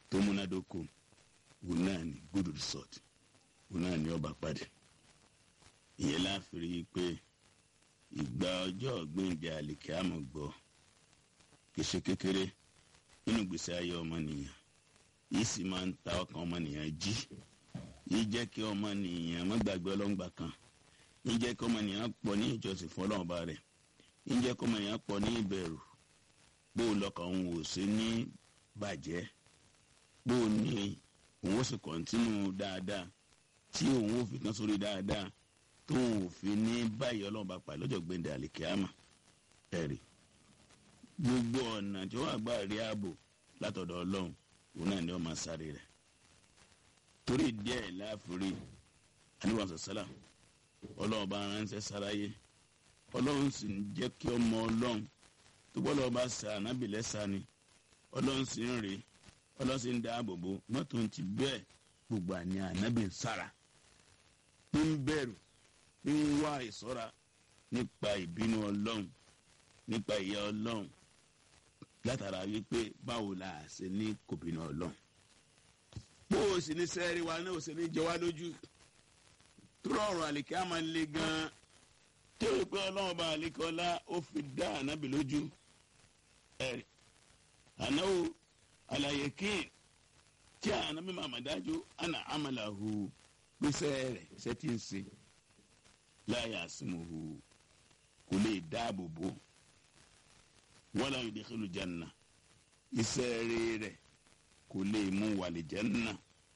tó múnádóko òun náà ní good result òun náà ní ọba padì ìyẹn láàfin rí i pé ìgbà ọjọ́ gbẹ̀ǹdẹ̀ àlìkẹ́ àmọ̀ gbọ́ kì í ṣe kékeré nínú gbèsè ayé ọmọnìyàn yìí sì máa ń ta ọkàn ọmọnìyàn jí yìí jẹ́ kí ọmọnìyàn má gbàgbé ọlọ́ngbà kan yìí jẹ́ kí ọmọnìyàn pọ̀ ní ìjọsìn fún ọlọ́run ọba rẹ̀ yìí jẹ́ kí ọmọnìyàn pọ̀ ní ìbẹ̀rù bó o lọ́kàn òun ò sí ní bàjẹ́ bó o ní òun ó sì kọ̀ntínú dáadáa tí òun ó fi tán sórí dáadáa tó òun ò fi ní báyìí ọlọ́run bá pa lọ́jọ́ gbẹ̀ndẹ̀ àlìkíyàmà ẹ̀rì gbogbo ọ̀nà tí wọ́n àgbà rí ààbò látọ̀dọ̀ ọlọ́run òun náà ni wọ́n máa sáré rẹ̀ torí díẹ̀ láàfúrí aníwàsó sálà ọlọ́run bá ránṣẹ́ sáráyé ọlọ́run sì ń jẹ́ kí ọmọ ọlọ́run tó gbọ́dọ̀ bá sa ànábì lẹ́sà ni ọlọ́run sì ń rè ọlọ́run sì ń dáàbò bò mọ́tò ń ti bẹ́ẹ̀ gbogbo àní ànábì ń sára ń bẹ̀rù ń wá ìṣọ́ra nípa ìbínú ọlọ́run nípa ìyà ọlọ́run látara wípé báwo la ṣe ní kò bínú ọlọ́run bó o sì ní sẹ́ẹ̀rì wa náà ó sì ní jẹ wá lójú tó rọrùn àlìkẹ́ àmà le gan-an tí o pé ọlọ́run bá àlìkẹ́ ọlá ó fi dá ànábì lójú ẹ̀rì ànáwó àlàyé kín tí ànábì màmá dájú àná àmàlàhù gbèsè rẹ̀ ṣe ti ń ṣe láyà àsìmòhù kò lè dáàbò bò wala yudkhilu janna iṣẹ́ rere kò lè mú wàlẹ̀ janna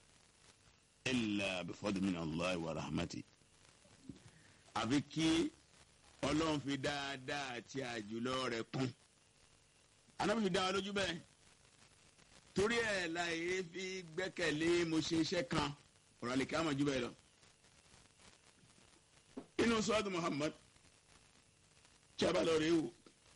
illa bifadli min Allah wa rahmati. àfi kí ọlọ́run fi dáadáa àti àjùlọ rẹ̀ kún anábì fi dá wa lójú bẹ́ẹ̀ torí ẹ̀ láyé fi gbẹ́kẹ̀lé mo ṣe iṣẹ́ kan ọ̀rọ̀ àlèkè àmọ̀ jù bẹ́ẹ̀ lọ. inú sọ́ọ́dù Muhammad tí a bá lọ rèé wò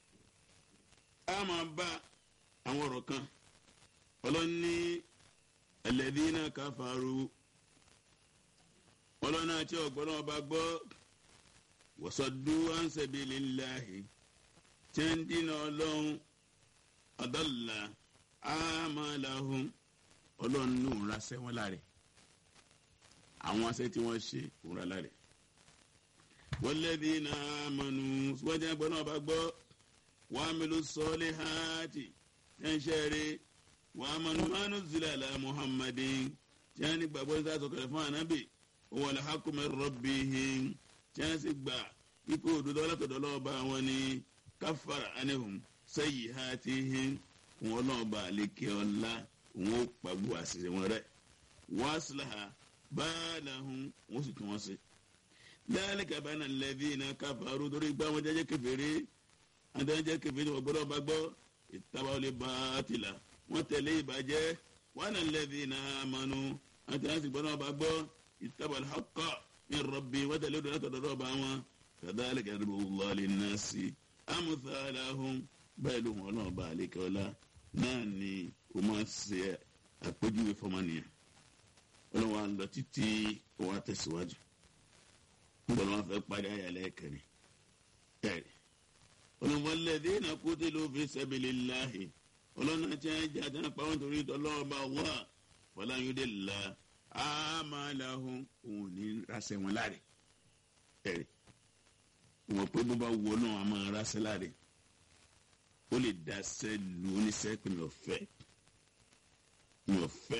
a máa bá àwọn ọ̀rọ̀ kan ọlọ́ni alladhina kafaru ọlọ́ni àti ọ̀gbọ́n ọba gbọ́ wasaddu an sabilillahi tí ń dínà ọlọ́run adalla amalahum ọlọ́run ní òun ra sẹ́wọ́n láre àwọn asẹ́ tí wọ́n ṣe òun ra láre walladhina amanu wọ́n jẹ́ ọgbọ́n ọba gbọ́ wàmílù sọ́ọ́lì hàtì ẹ̀ńṣẹ́rẹ́ wàmánu mánú zilala muhammadin tí wọ́n ní gbàgbọ́ ní sáà sọ̀kẹ̀lẹ̀ fún ànábì wọ́n lè hakumẹ̀ rọ́bìhìn tí wọ́n sì gbà ipò òdodo ọlọ́tọ̀dọ̀ lọ́ọ̀bà wọn ni káfàrà anihum sẹ́yì hàtì hìn wọn lọ́ọ̀bà àlekè ọ̀la wọn ó pàgbọ́ àṣìṣe wọn rẹ̀ wọ́n á sílẹ̀ báàlàhùn wọ́n sì tún wọn sí. dáálẹ̀ kàbánà lẹ́bí iná káfàrú torí gbà wọn jẹ́jẹ́ kẹfẹ́rẹ́ adájẹ́ kẹfẹ́ wọn gbọ́dọ̀ bá gbọ́ ìtawọlé bàtìlà wọn tẹ̀lé ìbàjẹ́ wọn nà lẹ́bi iná amánu àtẹ̀yẹ́sì gbọ́dọ̀ bá gbọ́ ìtawọlé hakọ́ ní rọ̀bì wọn tẹ̀lé ìdọ̀lá tọ̀dọ̀ bá wọn kàdáàlì kẹrìbù lọ́ọ̀lì nàásì amúsàlàhùn bẹ́ẹ̀ ló wọn náà bá àlékọ́lá náà ni o máa ṣe àpèjúwe fọmọnìyàn wọn wà lọ títí wọn àtẹ̀síwájú wọn wọn fẹ́ parí ayàlẹ́ kẹrin kẹrin olùmọ̀lẹ́dínà kutilu fi sabilillahi ọlọ́nà tí wọ́n jẹ́ àti nípa wọn torí tọ́lọ́ọ̀bá wà fọláyúndé la àmàlàhùn òun ní rasẹ̀ wọn láre ẹ̀rẹ̀ wọ́n pé bó bá wọ náà a máa rasẹ̀ láre ó lè dasẹ́ lu oníṣẹ́ pé mi ò fẹ́ mi ò fẹ́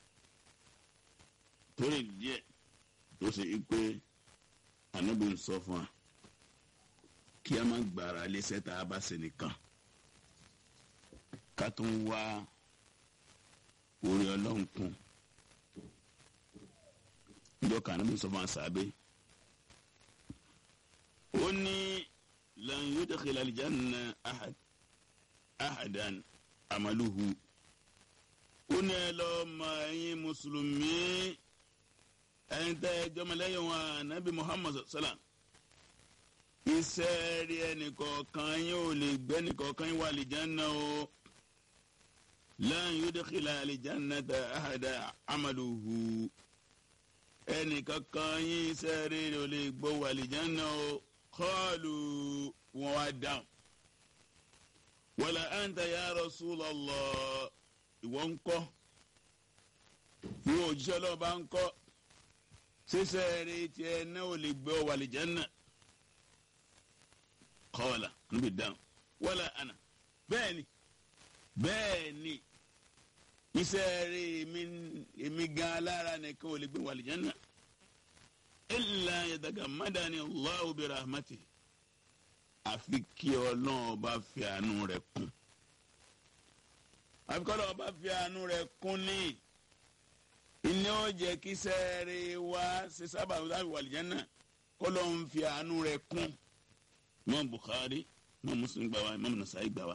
torí díẹ̀ tó ṣe pé ànábì ń sọ fún wa kí a má gbára léṣẹ́ tá a bá ṣe nìkan ká tó ń wá orí ọlọ́run kún ìjọ kan níbi sọ fún àṣàbẹ ó ní lan yudkhila aljanna ahad ahadan amaluhu ó ní ẹ lọ mọ ẹ̀yin mùsùlùmí ẹ̀yin tẹ́ ẹ jọmọlẹ́yìn wọn ànábì muhammad sallam iṣẹ́ rí ẹnìkọ̀ọ̀kan yín ò lè gbé ẹnìkọ̀ọ̀kan yín wà àlìjáná o lan yudkhila aljannata ahada amaluhu ẹnìkankan yín iṣẹ́ rí ò lè gbó wà àlìjáná o qalu wọn wá dáhùn wala anta ya rasulallah ìwọ ń kọ́ ìwọ òjíṣẹ́ ọlọ́run bá ń kọ́ ṣíṣẹ́ rẹ tiẹ̀ náà ò lè gbé ọ wà lìjánà kọ́ọ̀là níbi dáhùn wọ́lá àná bẹ́ẹ̀ ni bẹ́ẹ̀ ni iṣẹ́ rẹ èmi gan alára nìkan ò lè gbé wà lìjánà illa yatagamadani Allahu bi rahmatihi àfi kí ọlọ́run bá fi àánú rẹ̀ kún àfi kí ọlọ́run bá fi àánú rẹ̀ kún ní ìní ó jẹ́ kí sẹ́ẹ̀rì wá ṣe sábà láti wà lìjẹ́ náà kọ́lọ́run fi àánú rẹ̀ kún Imam Bukhari Imam Muslim gbà wá Imam Nasa'i gbà wá.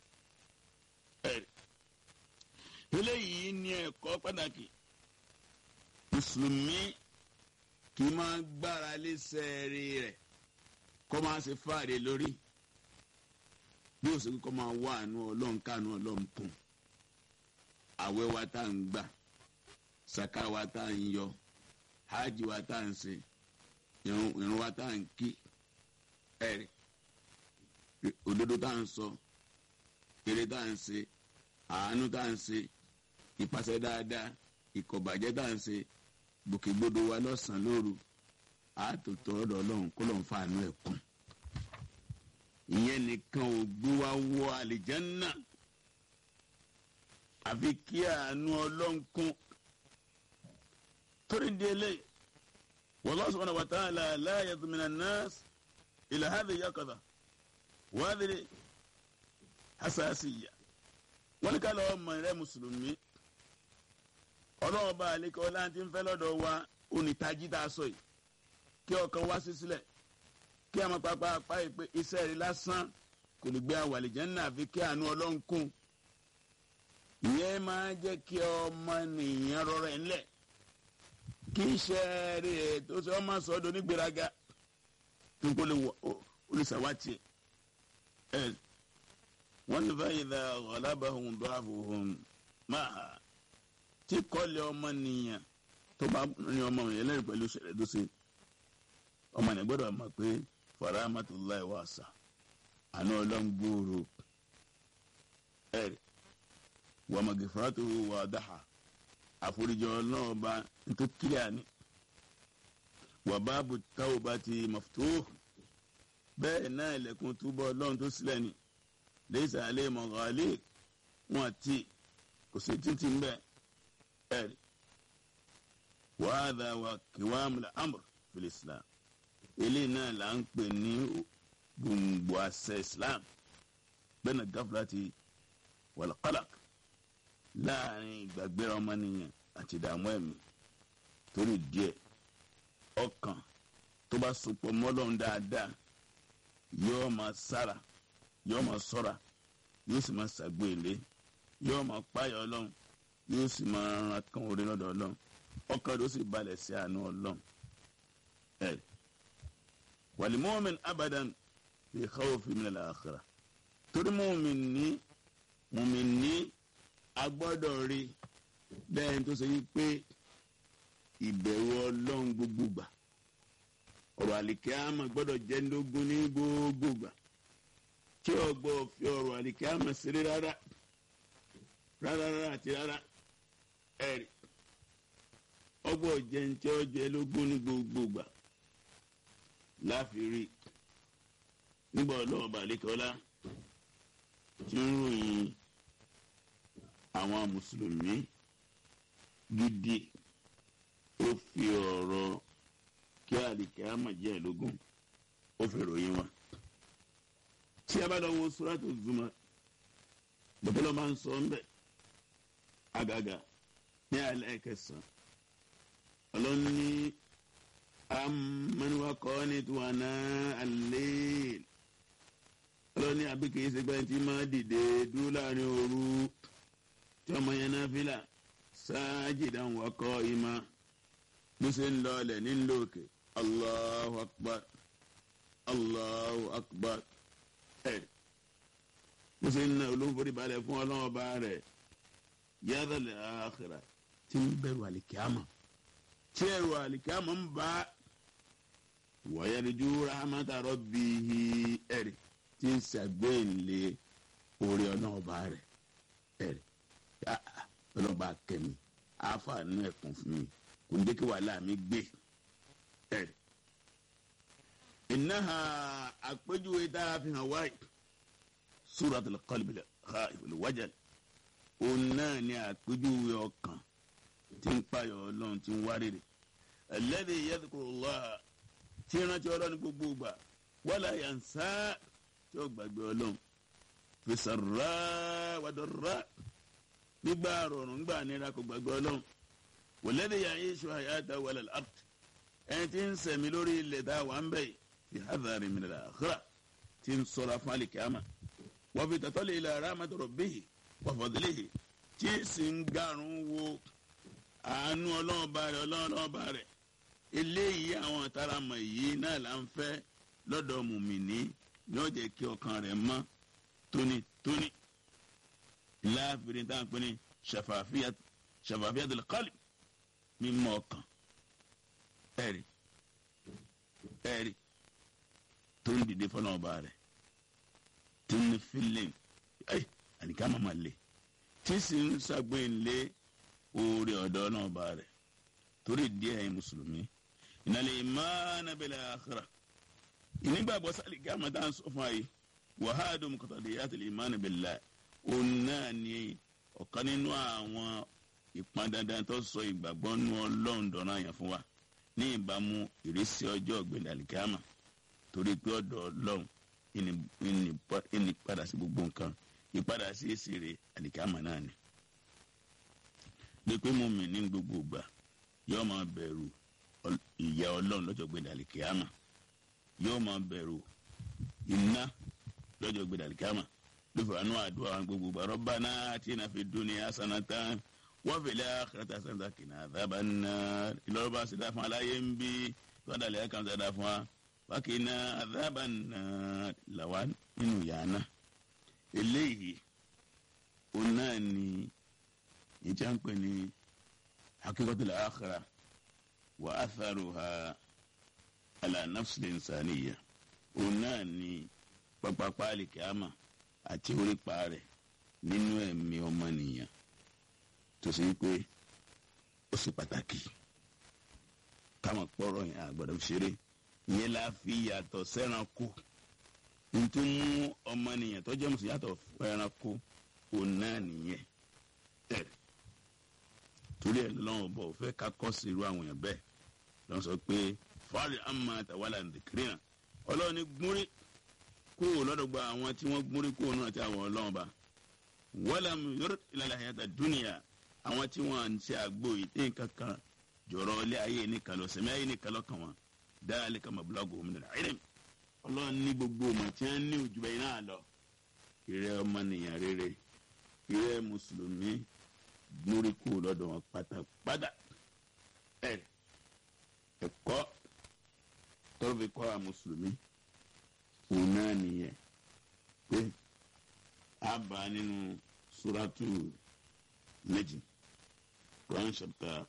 eléyìí ní ẹ̀kọ́ pàtàkì mùsùlùmí kì í máa gbára lé sẹ́ẹ̀rì rẹ̀ kọ́ máa ṣe fáàrí lórí bí ó sì kọ́ máa wá àánú ọlọ́run káàánú ọlọ́run kún àwẹ̀ wa tá à ń gbà saka wa tá à ń yọ hajj wa tá à ń ṣe irun wa tá à ń kí ẹ̀rì òdodo tá à ń sọ eré tá à ń ṣe àánú tá à ń ṣe ìpàṣẹ dáadáa ìkọ̀bàjẹ́ tá à ń ṣe gbòkègbodò wa lọ́sàn-án lóru àtòtò ọ̀dọ̀ ọlọ́run kó lọ́n fa àánú ẹ̀ kún ìyẹn nìkan ò gbé wa wọ àlìjánná àfi kí àánú ọlọ́run kún torí di eléyìí wallahu subhanahu wa ta'ala la yadhmina an-nas ila hadhihi yaqadha wa hadhihi hasasiyya wọ́n ní ká lọ́wọ́ mọ̀ rẹ́ mùsùlùmí ọlọ́wọ́ bá àlékọ́ láti ń fẹ́ lọ́dọ̀ wa onítàjí tá a sọ yìí kí ọkàn wá sí sílẹ̀ kí a máa pápá apá yìí pé iṣẹ́ rẹ̀ lásán kò lè gbé àwàlìjẹ́ náà àfi kí àánú ọlọ́run kún ìyẹn máa jẹ́ kí ọmọ nìyẹn rọrẹ́ ńlẹ̀ kí iṣẹ́ rẹ̀ tó ṣe ọmọ sọ́dọ̀ nígbèrágà tó kó lè wọ olùsàwátì ẹ̀ wọ́n ní báyìí dá ọ̀làbàhùn dọ́àbùhùn máa tí kọ́lé ọmọ nìyẹn tó bá ní ọmọ yẹn lẹ́rìí pẹ̀lú ìṣẹ̀lẹ̀ tó ṣe ọmọ yẹn gbọ́dọ̀ mọ̀ pé faramatullahi wasa àná ọlọ́ngbòòrò ẹ̀rì wàmàgìfàtò wàdáhà àforíjì ọlọ́ọ̀ba tó kílíà ní wàbáàbù tawbati maftuh bẹ́ẹ̀ náà ilẹ̀kùn túbọ̀ ọlọ́run tó sílẹ̀ ni laysa alayhi maghaliq wọn àti kò sí títí ń bẹ́ẹ̀ ẹ̀rì wàhádà wà kiwamul amr fil islam eléyìí náà là ń pè ní gbòǹgbò àṣẹ islam bẹ́ẹ̀ni gaflati wal qalaq láàrin ìgbàgbéra ọmọnìyàn àti ìdààmú ẹ̀mí torí díẹ̀ ọkàn tó bá sopọ̀ mọ́lọ́run dáadáa yóò máa sára yóò máa ṣọ́ra yóò sì máa ṣàgbé ilé yóò máa páyà ọlọ́run yóò sì máa ran kan orí lọ́dọ̀ ọlọ́run ọkàn ló sì balẹ̀ sí àánú ọlọ́run ẹ̀ wàlímọ́min abadan fi khawfi min al-akhirah torí mọ́min ní mọ́min ní agbọ́dọ̀ rí lẹ́yìn tó ṣe yí pé ìbẹ̀rù ọlọ́run gbogbo gbà ọ̀rọ̀ àlìkíámà gbọ́dọ̀ jẹ́ ndógún ní gbogbo gbà tí ọgbọ́ fi ọ̀rọ̀ àlìkíámà ṣeré rárá rárá rárá àti rárá ẹ̀rì ọgbọ́ jẹ́ ní tí ó jẹ́ lógún ní gbogbo gbà láfi rí nígbà ọlọ́ọ̀bà àlìkọ́lá tí ń ròyìn àwọn mùsùlùmí gidi ó fi ọ̀rọ̀ kí àlìkíámà jẹ́ ìlógún ó fi ròyìn wọn. tí a bá lọ wo suratu Zumar bàbá lọ́ máa ń sọ ńbẹ àgàgà ní alẹ́ kẹsàn-án ọlọ́ni amaniwakọ́ ní tiwana alẹ́ ọlọ́ni àbíkèé ṣe gbẹ́ni tí máa dìde dúró láàrin òru tí ọmọ yẹn náà fi là sáájìdá wakọ́ ìmá bó ṣe ń lọ ọlẹ̀ nílò òkè allahu akbar allahu akbar ẹ̀ bó ṣe ń na olóńforí balẹ̀ fún ọlọ́run ọba rẹ̀ yàtọ̀lẹ̀ àkàrà tí ń bẹ̀rù àlìkíámà tí ẹ̀rù àlìkíámà ń bá wàyẹ̀rìjú rahmata rabbihi ẹ̀rì tí ń ṣàgbéyìnlé orí ọlọ́run ọba rẹ̀ ẹ̀rì ọlọ́ba kẹ́mi àáfà nínú ẹ̀kún fún mi kò ní jẹ́ kí wàhálà mi gbé ẹ̀. ìnáhà àpéjúwe tá a fi hàn wáyé suratul qalbi al wajal òun náà ni àpéjúwe ọkàn tí ń payọ̀ ọlọ́run tí ń wárìrì alladhi yadhkurullah tí ń rántí ọlọ́run gbogbo gbà wala yansa tí ó gbàgbé ọlọ́run fi sarra wa darra nígbà rọrùn nígbà nira kò gbàgbé ọlọ́run walladhi ya'ishu hayatahu ala al-ard ẹni tí ń sẹ̀mí lórí ilẹ̀ tá a wà ń bẹ̀ fi hadhari min al-akhirah tí ń sọ̀rọ̀ fún alikiyama wa fi tatali ila rahmati rabbihi wa fadlihi tí sì ń garun wo àánú ọlọ́ọ̀ba rẹ̀ ọlọ́ọ̀ba rẹ̀ eléyìí àwọn àtàràmọ̀ yìí náà là ń fẹ́ lọ́dọ̀ mùmìnì yóò jẹ́ kí ọkàn rẹ̀ mọ́ tónítóní láàfin tá à ń pè ní shafafiyatul qalb mímọ́ ọkàn ẹ̀rí ẹ̀rí tó ń dìde fọlọ́ ọba rẹ̀ tí ń ní fílẹ̀ ẹ̀ àníkà máa lè tí sì ń ṣàgbéǹlé oore ọ̀dọ́ náà bá rẹ̀ torí díẹ̀ ẹ̀yin mùsùlùmí ìnàlẹ̀ ìmáàna bil akhirah ìnígbàgbọ́ sálì gáàmà tá à ń sọ fún ayé wàhálà muqtadiyatil ìmáàna billah òun náà ni ọ̀kan nínú àwọn ìpọn dandan tó sọ ìgbàgbọ́ nú ọlọ́run dọ̀nà àyàn fún wa ní ìbámu ìrísí ọjọ́ ọ̀gbìn àlìkámà torí pé ọ̀dọ̀ ọlọ́run ìní padà sí gbogbo nǹkan ìpadà sí èsì rẹ̀ àlìkámà náà ni pé mùmí ní gbogbo ìgbà yóò máa bẹ̀rù ìyà ọlọ́run lọ́jọ́ gbẹ̀dẹ̀ àlìkíyàmà yóò máa bẹ̀rù iná lọ́jọ́ gbẹ̀dẹ̀ àlìkíyàmà lófin àánú àdúrà àwọn gbogbo ìgbà Rabbana atina fid dunya hasanatan wa fil akhirati hasanatan qina adhaban nar ìlọrọ bá ṣẹdá fún aláyé ń bí tọ́dàlẹ̀ kan ṣẹdá fún wa wa qina adhaban nar làwa nínú yàrá eléyìí òun náà ni ìjà ń pè ní hakikatul akhirah wa atharuha ala nafsil insaniya òun náà ni pápápá alikiyama àti orípa rẹ̀ nínú ẹ̀mí ọmọnìyàn tó ṣe pé ó sì pàtàkì káwọn pọ̀rọ̀ yẹn àgbàdo ṣeré ìyẹn la fi yàtọ̀ sẹ́ranko nítorí mú ọmọnìyàn tó jẹ́ mùsùlùmí yàtọ̀ ẹranko òun náà nìyẹn ẹ̀rẹ̀ torí ẹ lọ́wọ́ bọ̀ fẹ́ ká kọ́ sí irú àwọn èèyàn bẹ́ẹ̀ lọ́wọ́ sọ pé fáàlì àmà tàwálà nìkiri náà ọlọ́run ní gúnrí kúrò lọ́dọ̀ gba àwọn tí wọ́n gúnrí kúrò náà tí àwọn ọlọ́run bá wọ́lá yọrọ ìlànà àyàtà dúnìyà àwọn tí wọ́n ń ṣe àgbo ìdí kankan jọ̀rọ̀ ilé ayé nìkan lọ sẹ́mi ayé nìkan lọ́kàn wọn dáálé kama bulago òmìnira ẹ̀rẹ́m ọlọ́run ní gbogbo ọmọ tí wọ́n ní òjúbẹ yìí náà lọ ìrẹ́ ọmọnìyàn rere ìrẹ́ mùsùlùmí gbórí kúrò lọ́dọ̀ wọn pátápátá ẹ̀ ẹ̀kọ́ tọ́lọ́ fi kọ́ àwọn mùsùlùmí òun náà nìyẹn pé a bá nínú suratu méjì Quran chapter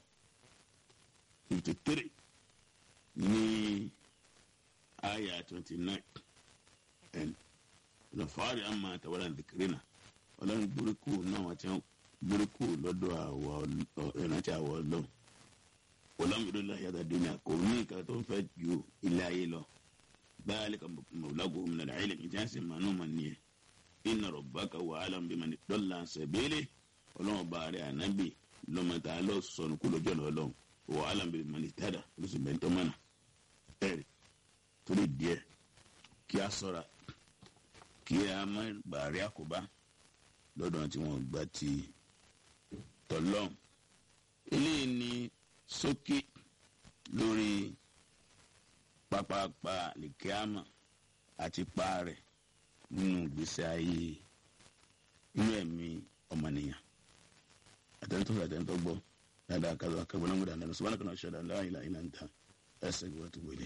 fifty three ní aya twenty nine and lọ́fàárì àmà àtàwọn àdìkírínà ọlọ́run gbórí kúrò náà wọ́n ti ń gbóríkù lọ́dọ̀ àwọ̀ ìrántí àwọ̀ ọlọ́run ọlọ́mọdé láyé àdúnyà kò ní nǹkan tó ń fẹ́ ju ilé ayé lọ báyìí kan mọ̀lágò òmìnira ilẹ̀ ìjà sì máa nù mà nìyẹn inna rabbaka wà á lọ́n bí mà ní dọ́là sẹ̀bẹ́lẹ̀ ọlọ́run bá rẹ̀ ànábì lọ́mọta lọ sọnù kó lójọ́ lọ ọlọ́run wà á lọ́n bí mà ní tẹ́dà ló sì bẹ́ẹ̀ tọ́mọ́nà ẹ̀rì torí díẹ̀ kí a sọ̀ra kí a má gbàrí àkóbá lọ́dọ̀ tí wọ́n gbà ti tọ́lọ́n eléyìí ni sókè lórí pápápá lìkíámà àti paarẹ̀ nínú ìgbésí ayé inú ẹ̀mí ọmọnìyàn àtẹnutọ́ àtẹnutọ́ gbọ́ dáadáa kálọ̀ akẹ́kọ̀ọ́ náà múdà lẹ́nu sọ́wọ́n kan ṣẹ̀dá la ilaha illa anta ẹsẹ̀ ìwà tó wọlé.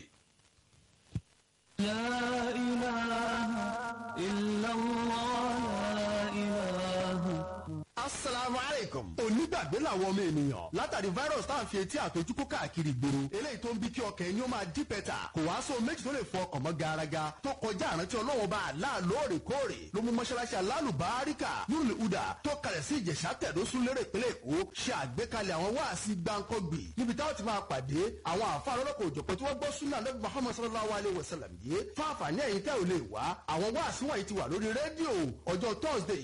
لا إله إلا الله لا إله asalaamu aleykum. onígbàgbé làwọn ọmọ ènìyàn látàrí virus tá à ń fi etí àtọjúkú káàkiri ìgboro eléyìí tó ń bí kí ọkàn ẹni ó máa dí pẹ́tà kò wá sóhun méjì tó lè fọ ọkàn mọ́ garaga tó kọjá àrántí ọlọ́wọ́n bá àlá lóòrèkóòrè ló mú mọ́ṣáláṣí alálùbáríkà nínú ìhùdà tó kalẹ̀ sí ìjẹ̀ṣà tẹ̀dọ́sùn lérè ìpínlẹ̀ èkó ṣe àgbékalẹ̀ àwọn wáàsí gbáǹkọ́gbì níbi táwọn ti máa pàdé àwọn àfáà lọ́lọ́kọ̀ òjọ̀pọ̀ tí wọ́n gbọ́ súnà lẹ́bi muhammad sallallahu alayhi wa sallam yìí fún àǹfààní ẹ̀yin tẹ́ ò lè wá àwọn wáàsí wọ̀nyí ti wà lórí rédíò ọjọ́ thursday